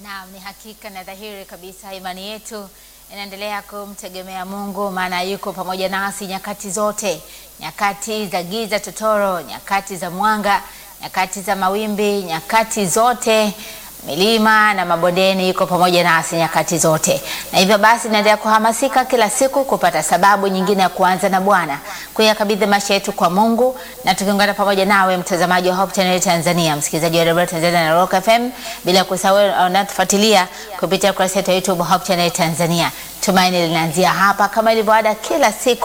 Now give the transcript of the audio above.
Naam, ni hakika na dhahiri kabisa imani yetu inaendelea kumtegemea Mungu, maana yuko pamoja nasi nyakati zote, nyakati za giza totoro, nyakati za mwanga, nyakati za mawimbi, nyakati zote milima na mabondeni, yuko pamoja nasi nyakati zote. Na hivyo basi, naendelea kuhamasika kila siku kupata sababu nyingine ya kuanza na Bwana, kuyakabidhi maisha yetu kwa Mungu, na tukiungana pamoja nawe mtazamaji wa Hope Channel Tanzania, msikilizaji wa Radio Tanzania na Rock FM, bila kusahau unatufuatilia kupitia kurasa yetu ya YouTube Hope Channel Tanzania. Tumaini linaanzia hapa kama ilivyo ada kila siku